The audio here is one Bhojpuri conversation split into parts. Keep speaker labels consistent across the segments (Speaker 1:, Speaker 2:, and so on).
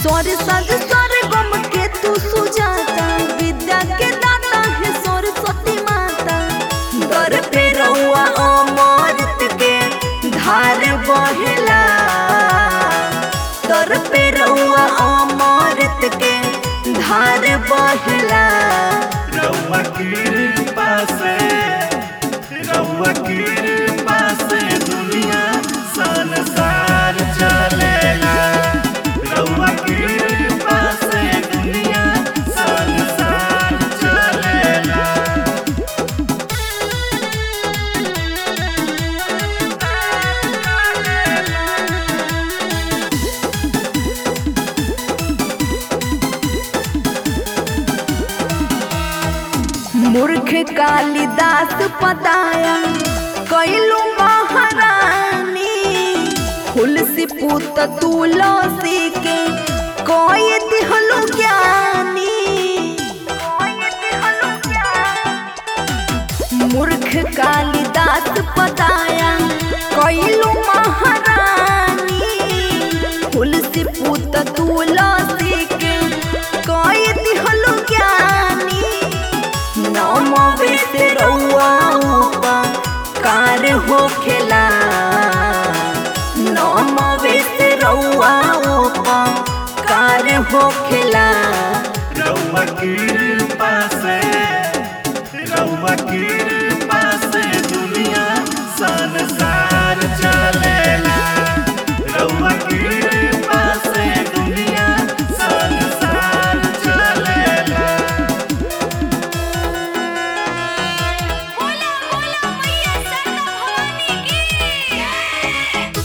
Speaker 1: स्वर सज स्वर गम के तू सुजाता विद्या के दाता है सरस्वती माता दर पे रउआ अमृत के धार बहेला दर पे रउआ अमृत के धार बहेला
Speaker 2: रउआ कृपा से रउआ कृपा से दुनिया संसार चलेला रउआ कृपा से दुनिया संसार चलेला
Speaker 1: मूर्ख कालिदास पताया कैलू महारानी तुलसी पुत तुलसी के कोई दिहलु ज्ञानी मूर्ख कालिदास पताया कैलू महारानी तुलसी पुत तुलसी के कोई दिहलु ज्ञानी नमवे से रउआ कार हो खेला नमवे से रउआ कार हो खेला
Speaker 2: रउआ कृपा से रउआ कृपा से दुनिया संसार चलेला रउआ कृपा से दुनिया संसार चलेला
Speaker 3: बोला बोला मैया सरदा भवानी की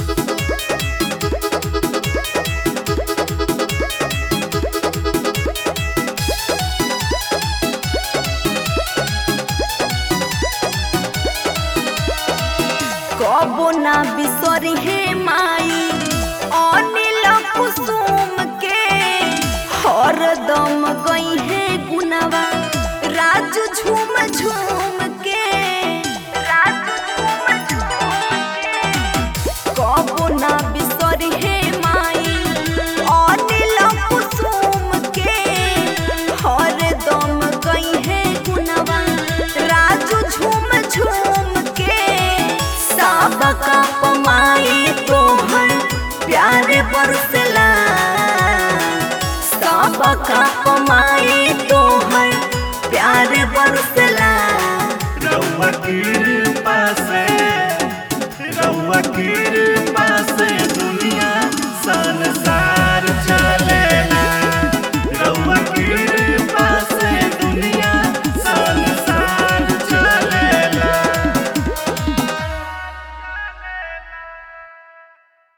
Speaker 1: कबो ना बिसरी हे माई अनिल कुसुम के हरदम गई है गुनवा राजू झूम झूम के राजू झूम झूम के कबो ना बिसरी हे माई अनिल कुसुम के हरदम गई है गुनवा राजू झूम झूम के सबका पमाई तोहर प्यार बरसला सबका पमाई तोहर प्यार बरसला
Speaker 2: रउआ कृपा से रउआ कृपा